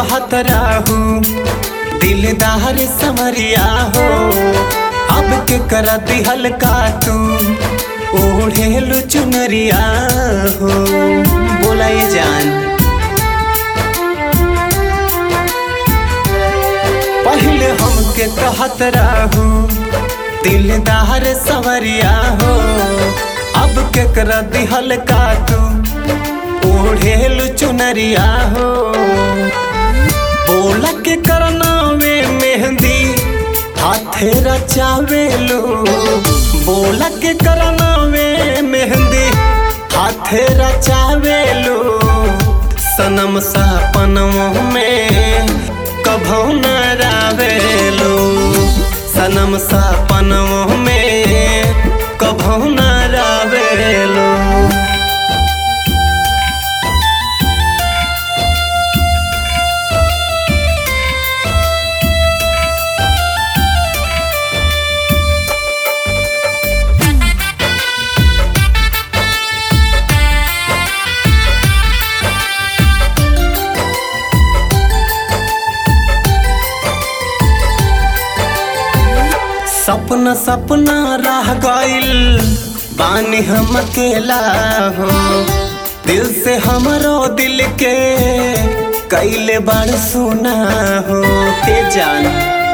कहत रहू दिलदार समरिया हो अब के कर दिहल का तू ओढ़ेलु चुनरिया हो बोला ये जान पहले हमके कहत रहू दिलदार सवरिया हो अब के कर दिहल का तू ओढ़ेलु चुनरिया हो बोला के करना में मेहंदी हाथे रचावेलो बोला के करना में मेहंदी हाथे रचावेलो सनम सपनों में कभो न रावेलो सनम सपनों में कभो न रावेलो सपना सपना रह गइल बानी हम अकेला हो दिल से हमरो दिल के कैले बड़ सुना हो के जान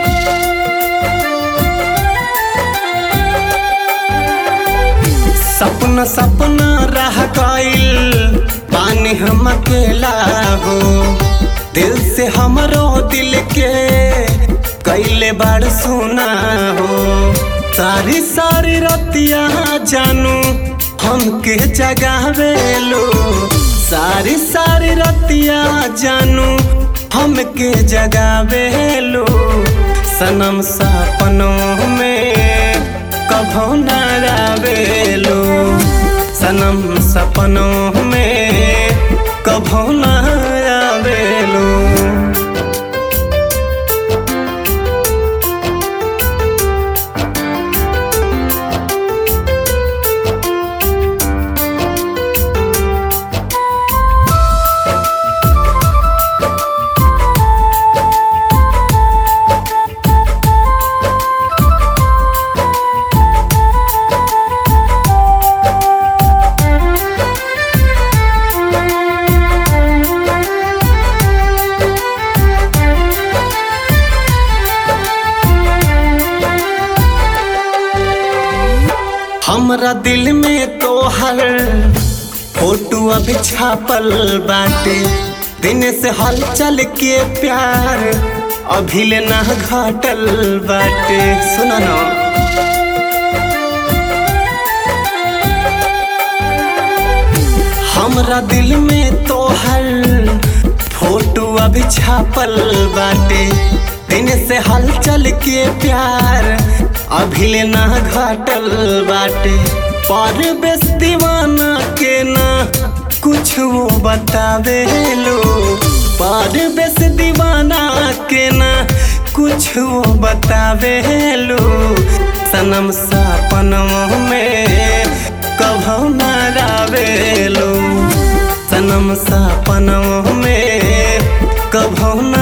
सपना सपना रह गइल बानी हम अकेला हो दिल से हमरो दिल के कैले बड़ सुना हो सारी सारी रतिया जानू हमके जगावेलो सारी सारी रतिया जानू हमके जगावेलो सनम सपनों में कभो न रावेलो सनम सपनों में कभो न रावेलो हमरा दिल में तो हर फोटो अभी छापल बाटे दिन से हलचल के प्यार अभी ले ना घटल बाटे सुना ना हमरा दिल में तो हर फोटो अभी छापल बाटे दिन से हलचल के प्यार अभी ले ना घटल बाटे पर बेस दीवाना के ना कुछ वो बतावे लो पर बेस दीवाना के ना कुछ वो बतावे लो सनम सपनों में कभो न रावेलो सनम सपनों में कभो न